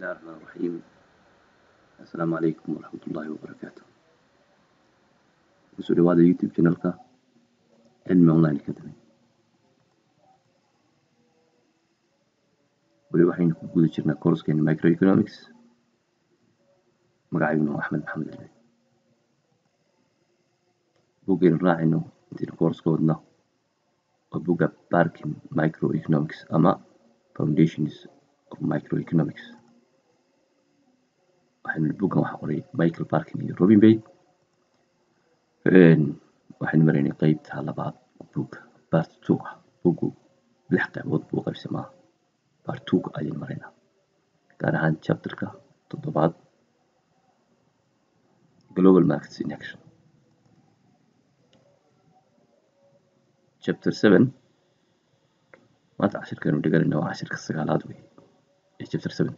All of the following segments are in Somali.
الله الرحمن الرحيم السلام عليكم ورحمة الله وبركاته kusoo dhawaada youtube channelka cilmi online academy weli waxaynu ku guda jirnaa koorskeena microeconomics magacayguna waa axmed maxamed cilmi buggaynu raacayno intaynu koorska wadno waa bugga barkin microeconomics ama foundations of microeconomics waxaynu buggan waxa qoray michael barkin iyo robin bay waxaynu maraynay qeybta labaad bugga part two ah buggu lix qaybood buu qaybsamaa part two ayaynu maraynaa gaar ahaan chapterka toddobaad global markets in action chapter seven maanta cashirkaanu dhiganayna waa cashirka sagaalaad wey ee chapter seven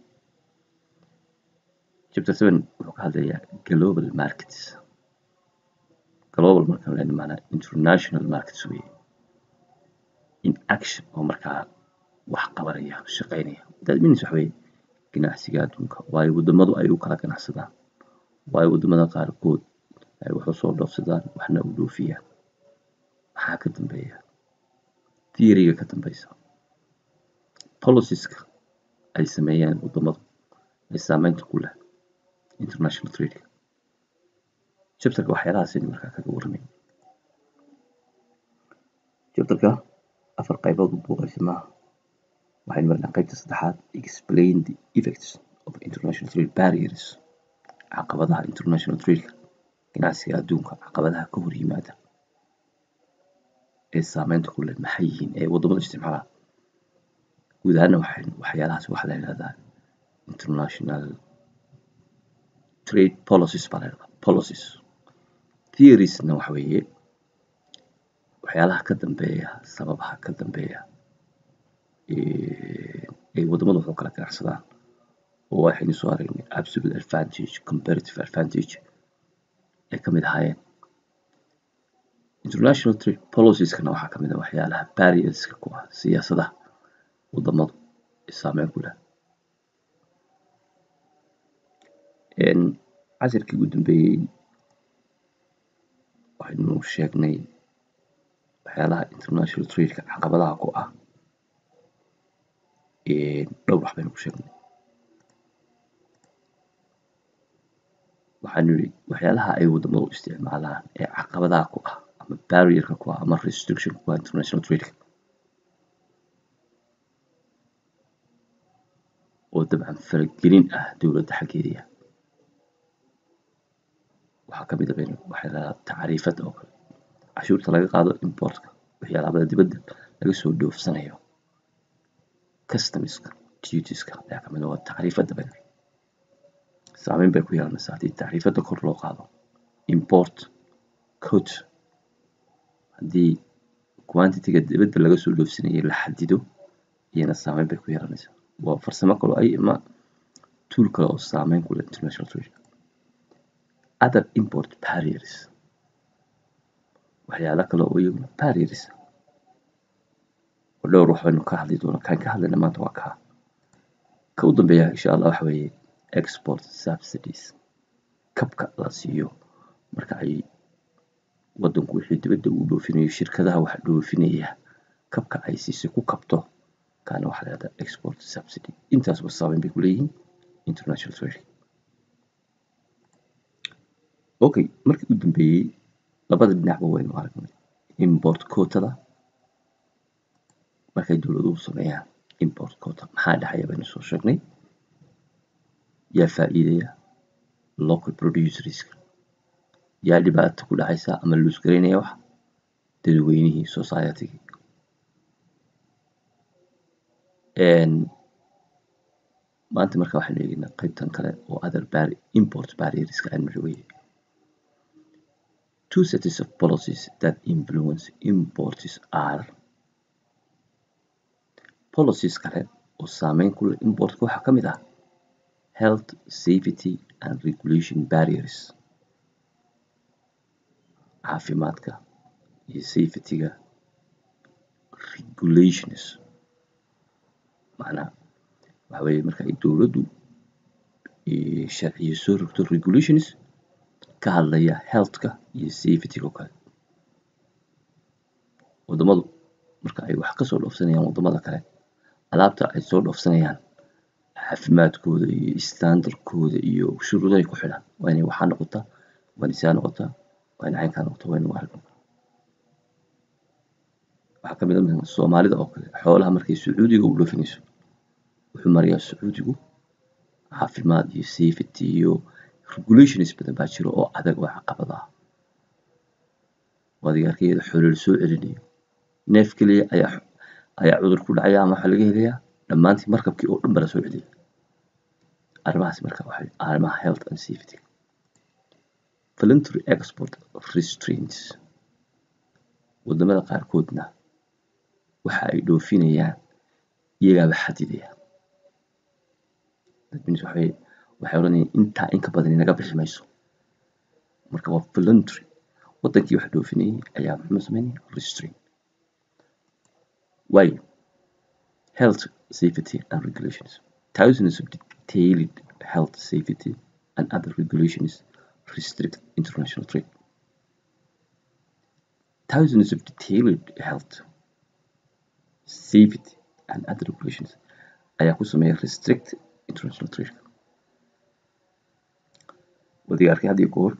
chapter seven wuxuu ka hadlayaa global markets global markaan leenahay maanaa international markets wey in action oo markaa wax qabanaya shaqaynaya that means waxa weye ganacsiga adduunka waayo waddamadu ay u kala ganacsadaan waayo waddamada qaarkood ay wax usoo dhoofsadaan waxna u dhoofiyaan maxaa ka dambeeya theoryga ka dambeysa policieska ay sameeyaan waddamadu ay saameynta ku leh international trading chapterka waxyaalahaasaynu markaa kaga warramay chapterka afar qaybood u buuqaysamaa waxaynu marnaa qaybta saddexaad explain the effects of international trade barriers caqabadaha international tradeka ganacsiga adduunka caqabadaha ka hor yimaada ee saameynta ku leh maxay yihiin ee waddamada isticmaalaa guud ahaana waxaynu waxyaalahaas waxaa la yidhahdaa international trade policies baa la yidhahdaa policies theoriesna waxa weeye waxyaalaha ka dambeeya sababaha ka dambeeya ay waddamadu waxu kala ganacsadaan oo waxaynu soo aragnay absolute advantage comparative advantage ay ka mid ahaayeen international trade policieska waxaa kamid ah waxyaalaha barrierska ku ah siyaasadaha waddamadu ee saameyn ku leh casirkii ugu dambeeyey waxaynu sheegnay waxyaalaha international tradeka caqabadaha ku ah dhowr wax baynu ku sheegnay waxaanu yidhi waxyaalaha ay waddamadu isticmaalaan ee caqabadaha ku ah ama barrierka ku ah ama restriction ku ah international tradeka oo dabcan faragelin ah dowladda xaggeediya waxaa ka mid a baynu waxay lahaa tacriifada oo kale cashuurta laga qaado importka waxyaalabada dibadda laga soo dhoofsanayo customiska dutieska ayaa kamid waa tacriifada baynu saameyn bay ku yeelanaysaa haddii tacriifada kor loo qaado import code haddii quantitiga dibadda laga soo dhoofsanayo la xadido iyana saameyn bay ku yeelanaysaa waa farsamo kale ay ama tool kale oo saameyn ku leh international trade other import barriers waxyaalo kale oo iyaguna barriers oo dhowr wax baynu ka hadli doonaa kaan ka hadlayna maanta waa kaa ka u dambeeya insha allah waxa weeye export subsidies kabka la siiyo marka ay waddanku wixii dibadda uu dhoofinayo shirkadaha wax dhoofinaya kabka ay siisay ku kabto kaana waxaa la yihahdaa export subsidy intaasba saameyn bay ku leeyihiin international trade okay markii u dambeeyey labada dhinacba waynu aragnay import quotada markay dowladuhu sameeyaan import quota maxaa dhexaya baynu soo sheegnay yaa faa'iidaya local producerska yaa dhibaato ku dhacaysa ama luus garaynaya wax dadweynihii societygii maanta marka waxaynu eegaynaa qaybtan kale oo other bar import barrierska aan marweye two sets of policies that influence imports are policies kale oo saameyn ku leh importka waxaa ka mid ah health safety and regulation barriers caafimaadka iyo safetyga regulations macnaha waxa weeye marka ay dowladdu sharciyo soo rogto regulations ka hadlaya healthka iyo safetyga oo kale wadamadu marka ay wax kasoo dhoofsanayaan wadamada kale alaabta ay soo dhoofsanayaan caafimaadkooda iyo standardkooda iyo shuruudahay ku xidhaan waa inay waxaa noqotaa waa inay sidaa noqotaa waa inay caynkaa noqotaa waa inay waxaa noqotaa waxaa ka mid ah soomaalida oo kale xoolaha markay sacuudiga u dhoofinayso wuxuu marayaa sacuudigu caafimaad iyo safety iyo regulations badan baa jiro oo adag oo caqabad ah waadiga arkayada xoolo la soo celinayo neef keliya ayaa ayaa cudur ku dhacaya ama waxaa laga helayaa dhammaantii markabkii oo dhan ba la soo celiya arrimahaas marka waxay arrimaha health and safety voluntary export restraints wadamada qaarkoodna waxa ay dhoofinayaan iyagaaba xadidaya that means waxay waxay odhanayaan intaa in ka badan inaga bixi mayso marka waa voluntary wadankii wax dhoofinayay ayaa muxuu sameynaya restraint waayo health safety and regulations thousands of detailed health safety and other regulations restrict international trade thousands of detailed health safety and other regulations ayaa ku sameeya restrict international trade wadiga arkay had iyo goor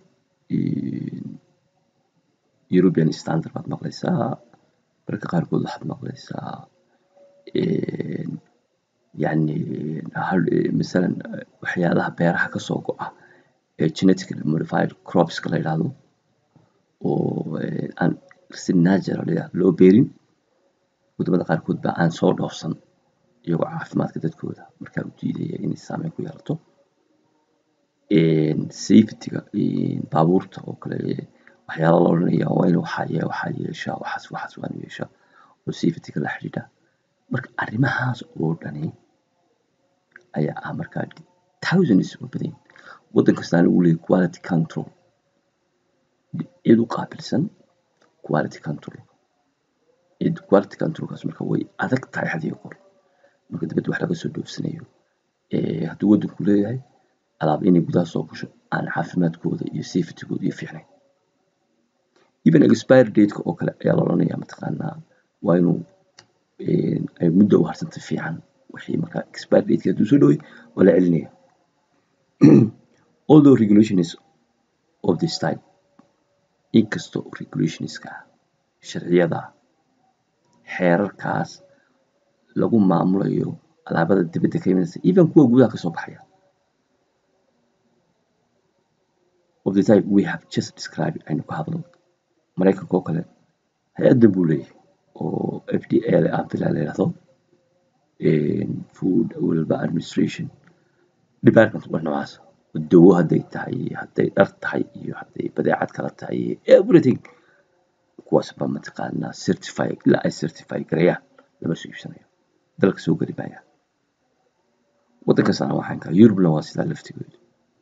european standard baad maqlaysaa mararka qaarkood waxaad maqlaysaa yani masalan waxyaalaha beeraha kasoo go-a ee genetically modified cropska la yidhaahdo oo aan si natural loo beerin wadamada qaarkood baa aan soo dhoofsan iyagoo caafimaadka dadkooda markaa u diidaya inay saameyn ku yeelato safetyga baabuurta oo kale waxyaala la odhanaya waa in waxaa ye waxaa yeeshaa waxaas waxaas waa inu yeeshaa oo safetyga la xidhiidha marka arrimahaas oo dhani ayaa ah markaa thousands oo badan waddan kastaana uu leeyahy quality control cid u qaabilsan quality control cid quality controlkaas marka way adag tahay had iyo goor marka dibadda wax laga soo dhoofsanayo hadduu waddanku leeyahay alaab inay gudaha soo gasho aan caafimaadkooda iyo safetygooda iyo fiicnayn even expire dateka oo kale ayaa la odhanaya mataqaanaa waa inuu ay muddo u harsantay fiican wixii markaa expire dateki hadduu soo dhoway waa la celinaya although regulations of this type inkastoo regulationska sharciyada xeerarkaas lagu maamulayo alaabada dibadda ka imanaysa even kuwa gudaha kasoo baxaya of the type we have just described aynu ka hadlo maraykanka oo kale hay-adda buu leeyahay oo f d a le aan filaa la yidhahdo food walba administration department waa noocaas dawo hadday tahay hadday dhar tahay iyo hadday badeecad kala tahay everything kuwaas baa mataqaanaa certify ilaa ay certify garayaan lama soo iibsanayo dalka soo geli maaya waddankaasana waxaan kaa yurubna waa sidaa laftigooda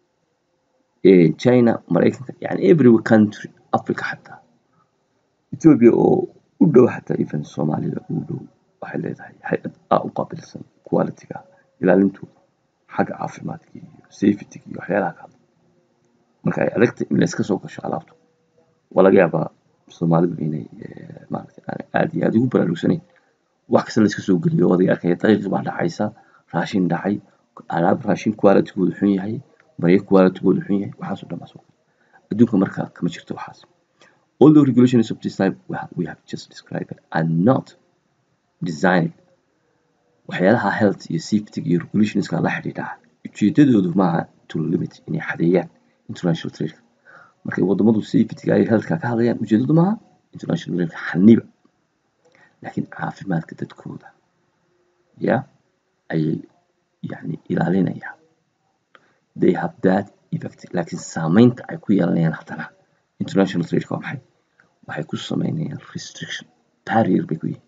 china maraykanka yani every country africa xataa ethiopia oo u dhow xataa even soomaalida u dhow waxay leedahay hay-ad aa u qaabilsan qualityga ilaalintooda xagga caafimaadka iyo safetyga iyo waxyaalaha ka hadla marka ay adagta in layska soo gasho alaabta waa laga yaabaa soomaalidu inay maaragtay aan aad iyo aad ugu baraarugsanayn wax kasta layska soo geliyo odayga arkaya daqiiq baa dhacaysa raashin dhacay alaab raashin qualitygoodu xun yahay maryo qualitygoodu xun yahay waxaasoo dhan baa soo adduunka marka kama jirto waxaas all the regulations of this type we have, we have just described are not designed waxyaalaha health iyo safety iyo regulationska la xidhiidha ujeedadoodu maaha to limit inay xadeeyaan international trade markay wadamadu safetyga ay healthka ka hadlayaan ujeedadu maaha international trade xaniba laakiin caafimaadka dadkooda ya ayay yani ilaalinayaan they have that effect laakiin saameynta ay ku yeelanayaan haddana international trade waa maxay waxay ku sameynayaan restriction barrier bay ku yihiin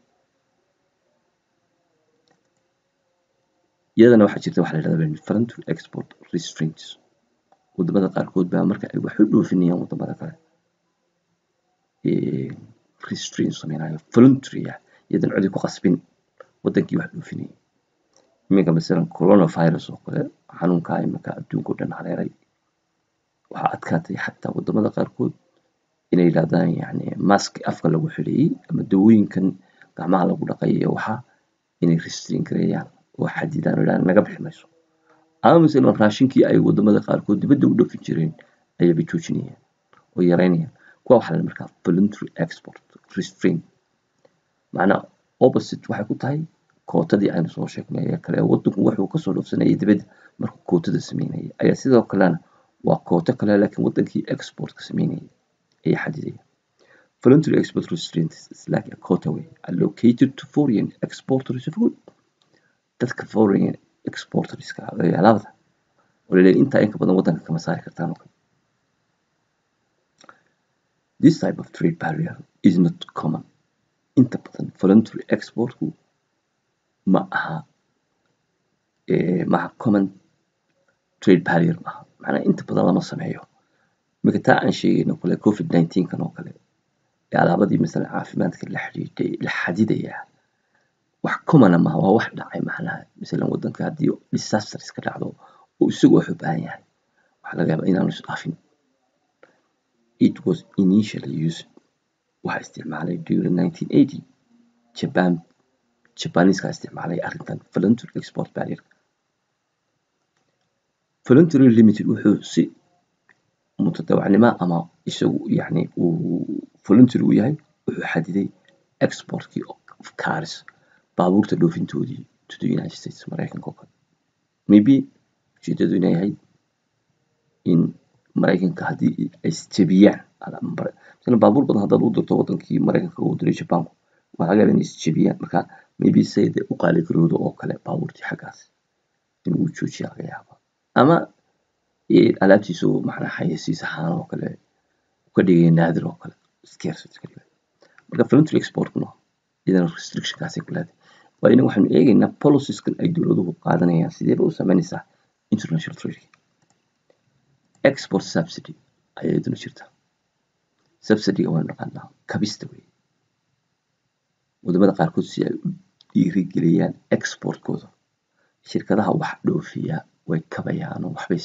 iyadana waxaa jirta waxa la yidhahda voluntary export restraints wadamada qaarkood baa marka ay wax u dhoofinayaan wadamada kale restraint sameynayo voluntary ah iyadan codi ku qasbin wadankii wax dhoofinayay iminka masalan coronavirus oo kale xanuunkaa iminka adduunka o dhan hareeray waxaa adkaatay xataa wadamada qaarkood inay yidhahdaan yani mask afka lagu xidhayey ama dawooyinkan gacmaha lagu dhaqay iyo waxa inay restrain gareeyaan oo xadidaan oo yidhahdaan naga bixi mayso ama masalan raashinkii ay wadamada qaarkood dibadda u dhafin jireen ayaba joojinayaan oo yareynayaan kuwa waxaa la markaa voluntary export restrain macnaa opposite waxay ku tahay kootadii aynu soo sheegnay ee kale wadanku wuxuu kasoo dhoofsanayay dibadda markuu kootada sameynayay ayaa sidoo kalena waa kooto kale laakiin wadankii exportka sameynayay ayaa xadidaya voluntary export restraint is like a quota way allocated to foreign exporters of good dadka foreign exporterska ee alaabada oo laleeyahay intaa inka badan wadanka kama saari kartaan oo kale this type of trade barrier is not common inta badan voluntary exportku ma aha maaha common trade barrier maaha macnaa inta badan lama sameeyo iminka taa aan sheegayno kale covid nineteen kan oo kale ee alaabadii masalan caafimaadka la xidhiidhay la xadidayaa wax commona maaha waa wax dhacay macnaha masalan wadanka haddii disasters ka dhacdo oo isagu wax u baahan yahay waxaa laga yaabaa inaanu isdhaafin it was initially used waxaa isticmaalay during nineteen eighty japan jabaniskaa isticmaalay arrintan voluntary export barrier voluntary limited wuxuu si mutadawacnimo ama isagu yani uu voluntary u yahay wuxuu xadiday exportkii of cars baabuurta dhoofintoodii to the united states maraykanka oo kale maybe ujeedadu inay yahay in maraykanka haddii ay isjebiyaan masalan baabuur badan haddaad u dirto wadankii maraykanka uu diray jabaanku waxaa laga yaabaa inay isjebiyaan marka maybe sayde u qaali garoodo oo kale baabuurtii xaggaas inuu joojiya laga yaaba ama alaabtiisu macnaa xayeysiis ahaan oo kale ka dhigaya naadir oo kale scarcity ka dhigaya marka voluntary exportkuna iyadana restrictionkaasay ku leedahay waa ina waxaanu eegaynaa policyskan ay dowladuhu qaadanayaan sideeba u sameynaysaa international trade export subsidy ayaa iyaduna jirta subsidyga waanu naqaanaa kabista wey wadamada qaarkood si ay u dhiirigeliyaan exportkooda shirkadaha wax dhoofiya way kabayaan oo waxbay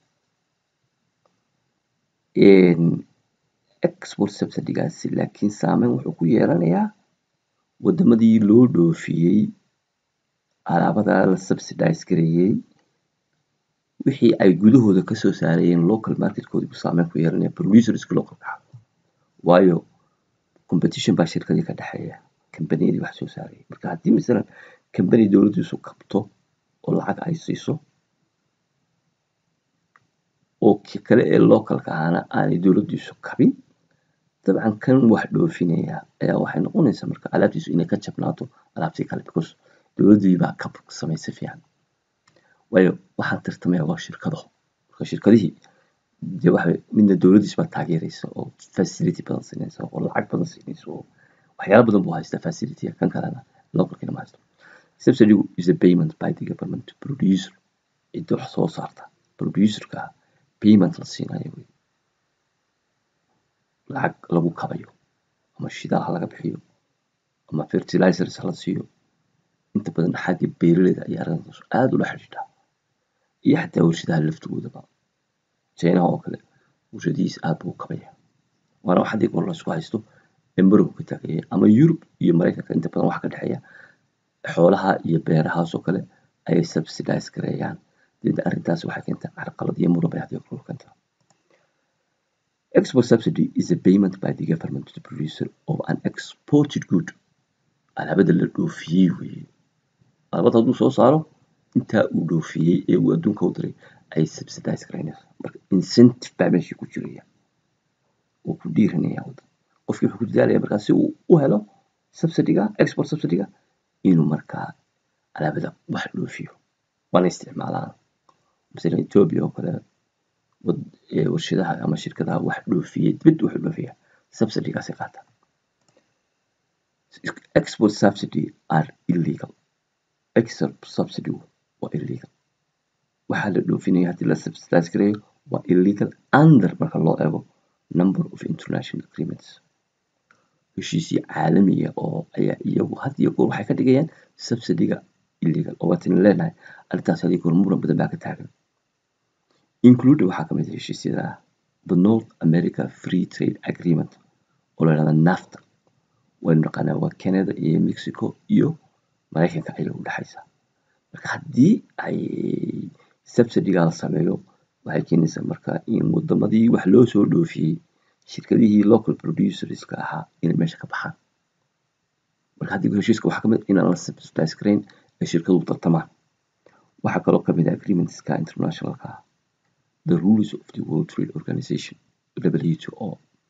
siinayaan export subsidygaasi laakiin saameyn wuxuu ku yeelanayaa wadamadii loo dhoofiyey alaabada la subsidize gareeyey wixii ay gudahooda kasoo saarayeen local marketkoodi buu saameyn ku yeelanaya producerska localka waayo competition baa shirkadii ka dhexeeya kambaniyadii wax soo saarayay marka haddii masalan kambani dowladdiisu kabto oo lacag ay siiso oo kale ee localka ahana aanay dowladdiisu kabin dabcan kan wax dhoofinaya ayaa waxay noqonaysaa marka alaabtiisu inay ka jabnaato alaabtii kale because dowladdii baa kab samaysay fiican waayo waxaan tartamaya waa shirkado marka shirkadihii dee waxa midna dowladdiis baa taageeraysa oo facility badan siinaysa oo lacag badan siinaysa oo waxyaala badan buu haystaa facility kan kalena localkina ma haysto subsidy is a payment by the government to producer cidda wax soo saarta producerka payment la siinayo wey lacag lagu kabayo ama shidaal ha laga bixiyo ama fertilizers ha la siiyo inta badan xagga beeraleyda ayaa arrintaas aada ula xidhiidha iyo xataa warshadaha laftigoodaba chinaha oo kale warshadihiisa aada buu kabaya waana wax haddii goor laysku haysto embargo ka taagaya ama yurub iyo maraykanka inta badan waxa ka dhexeeya xoolaha iyo beerahaas oo kale ayay subsidize gareeyaan dida arrintaas waxay keentaa carqalad iyo muran bay haddii goor keentaa Export subsidy is a payment by the government to the producer of an exported good. Alaabada la dhoofiyey weeye. Alaabada hadduu soo saaro intaa uu dhoofiyey ee uu adduunka u diray ay subsidize garaynaysa. Marka incentive baa meeshii ku jiraya. Wuu ku dhiiranaya waddan. Qofkii wuxuu ku dadaalaya markaa si uu u helo subsidiga, export subsidiga inuu markaa alaabada wax dhoofiyo. Waana isticmaalaan. Masalan Ethiopia oo kale warshadaha ama shirkadaha wax dhoofiyey dibadda wax dhoofiya subsidigaasi qaata export subsidy are illegal export subsidy waa illegal waxaa la dhoofinaya haddii la subsidize gareeyo waa illegal under marka loo eego number of international agreements heshiisyo caalamiya oo ayaa iyagu had iyo goor waxay ka dhigayaan subsidiga illegal oo waatin leenahay arrintaas hadii goor muran badan baa ka taagan included waxaa kamid ah heshiisyada the north america free trade agreement oo la yidhahda nafta waynu naqaanaa waa canada iyo mexico iyo maraykanka ayay u dhexaysaa marka haddii ay subsidigaa la sameeyo waxay keenaysaa marka in wadamadii wax loo soo dhoofiyey shirkadihii local producerska ahaa inay meesha ka baxaan marka haddii heshiiska waxaa kamid inaan la subsidize garayn ay shirkaduhu tartamaan waxaa kaloo kamid ah agreementska internationalka ah the rules of the world trade organization wto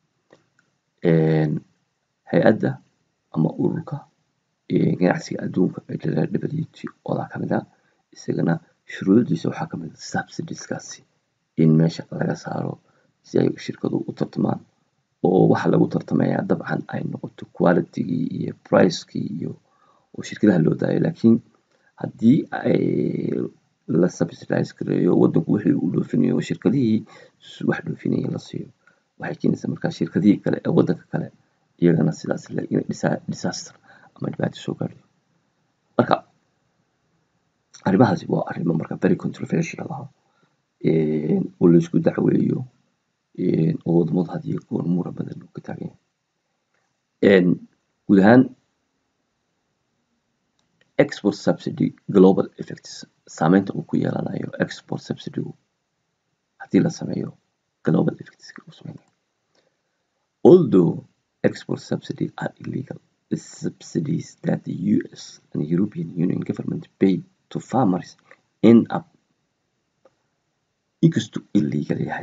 hay-adda ama ururka ganacsiga adduunka wto da kamid ah isagana shuruudiisa waxaa kamid ah subsidieskaasi in meesha laga saaro si ay shirkaduhu u tartamaan oo waxa lagu tartamayaa dabcan ay noqoto qualitygii iyo pricekii iyo oo shirkadaha loo daayo laakiin haddii ay la subsidize gareeyo wadanku wixii uu dhoofinayo oo shirkadihii wax dhoofinaya la siiyo waxay keenaysaa markaa shirkadihii kale ee wadanka kale iyagana sidaas le inay disaster ama dhibaato soo gaadhiyo marka arrimahaasi waa arrimo marka very controversial ah oo laysku dacweeyo oo wadamadu had iyo goor muran badan uu ka taagan yahay guud ahaan export subsidy global effects saameynta uu ku yeelanayo export subsidygu haddii la sameeyo global effects uu sameynayo although export subsidy are illegal the subsidies that the US and European Union government pay to farmers end up inkastuu illegal yahay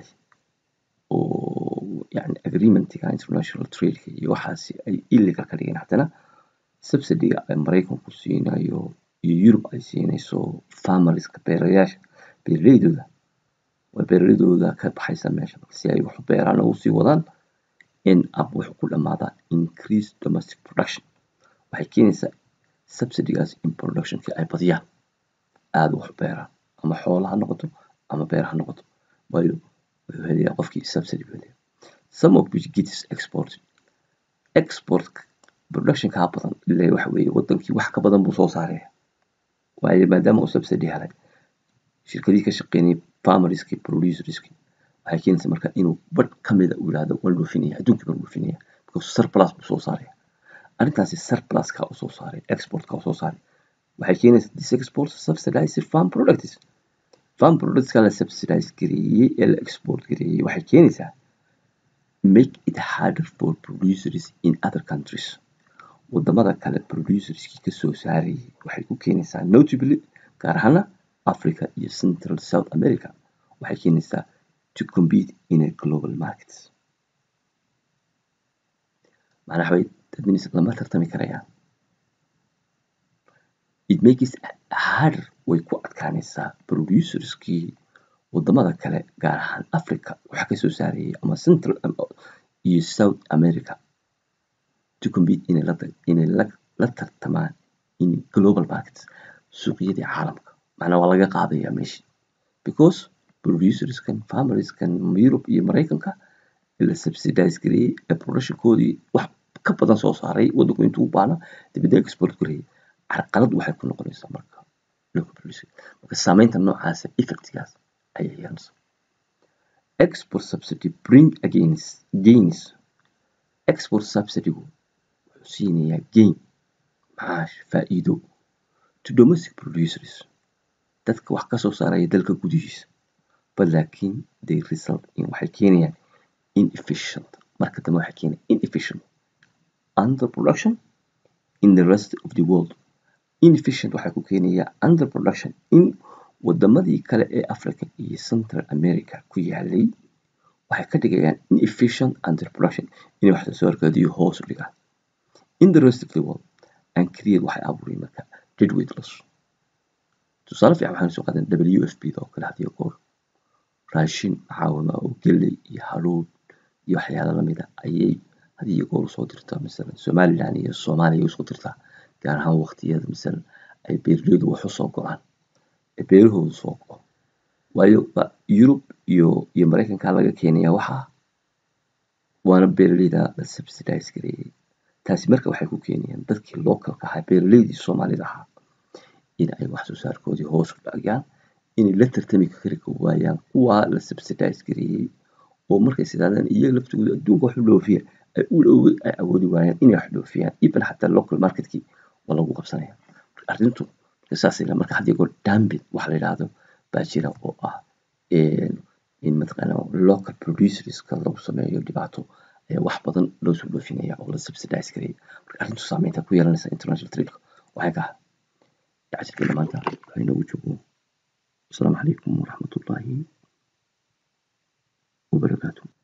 oo yani agreementiga international tradeka iyo waxaasi ay illegal ka dhigeen haddana subsidiga ay maraykanku siinayo iyo yurub ay siinayso farmerska beerayaasha beeraleydooda waa beeraleydooda ka baxaysa meesha si ay wax u beeraan oo usii wadaan in up wuxuu ku dhamaadaa increase domestic production waxay keenaysaa subsidigaas in productionkii ay badiyaan aada wax u beeraan ama xoola ha noqoto ama beer ha noqoto waayo wuxuu helayaa qofkii subsidy buu helayaa some of which gets exported export productionkaa badan ilaa waxa weeye wadankii wax ka badan buu soo saaraya waayo maadaama uu subsidy helay shirkadihii ka shaqeynayay farmerskii producerskii waxay keenaysaa marka inuu badh kamida uu yidhahdo waan dhoofinaya adduunkii baan dhoofinaya because surplus buu soo saaraya arrintaasi surpluska uu soo saaray exportka uu soo saaray waxay keenaysaa this export subsidized farm products farm productska la subsidize gareeyey ee la export gareeyey waxay keenaysaa make it harder for producers in other countries wadamada kale producerskii kasoo saarayay waxay ku keenaysaa notably gaar ahaana africa iyo central south america waxay keenaysaa to compete in a global market macnaha waxay dadminis lama tartami karayaan it makes harder way ku adkaanaysaa producerskii wadamada kale gaar ahaan africa waxa kasoo saarayay ama central iyo south america to compete inay la inay la la tartamaan in global markets suuqyadii caalamka macnaa waa laga qaadaya meeshii because producerskan farmerskan Europe iyo Mareykanka la subsidize gareeyay ee productionkoodii wax ka badan soo saaray wadanku intuu u baahna dibadda export gareeyay carqalad waxay ku noqonaysaa marka local producer marka saameynta noocaasa effectgaas ayay yeelanaysaa export subsidy bring against gains export subsidygu wuxuu siinayaa gain macaash faa'iido to domestic producers dadka wax kasoo saaraya dalka gudihiisa but laakiin they result in waxay keenayaan inefficient marka dambe waxay keenayaan inefficient under production in the rest of the world inefficient waxay ku keenayaa under production in wadamadii kale ee africa iyo central america ku yaalay waxay ka dhigayaan inefficient under production inay wax soo saarkoodii hoos u dhigaan in the rest of the world and create waxay abuureen marka deadweight loss tusaale fiican waxaan soo qaadan w f p da oo kale hadiyo goor raashin caawima oo geley iyo haruud iyo waxyaala lamida ayay hadiyo goor usoo dirtaa masalan somaliland iyo soomaaliya usoo dirtaa gaar ahaan waqtiyada masalan ay beeraleydu wax usoo go-aan ee beerahoodu soo go waayo yurub iyo iyo mareykanka laga keenaya waxaa waana beeraleyda la subsidize gareeyay taasi marka waxay ku keenayaan dadkii localka ahaa beeraleydii soomaalida ahaa in ay wax soo saarkoodii hoos u dhagyaan inay la tartami kari waayaan kuwaa la subsidize gareeyey oo markay sidaadaan iyaga laftigooda adduunka wax u dhoofiya ay u ay awoodi waayaan inay wax dhoofiyaan even xataa local marketkii waa lagu qabsanaya marka arrintu saas ila marka haddii goor dumping wax la yidhaahdo baa jira oo ah in mataqaana local producerska lagu sameeyo dhibaato wax badan loo soo dhoofinaya oo la subsidize gareeya marka arrintu saameynta ku yeelanaysa international trade-ka waxay ka cashirkeena maanta waxay noogu joogo asalaamu calaykum waraxmatullaahi wabarakaatuh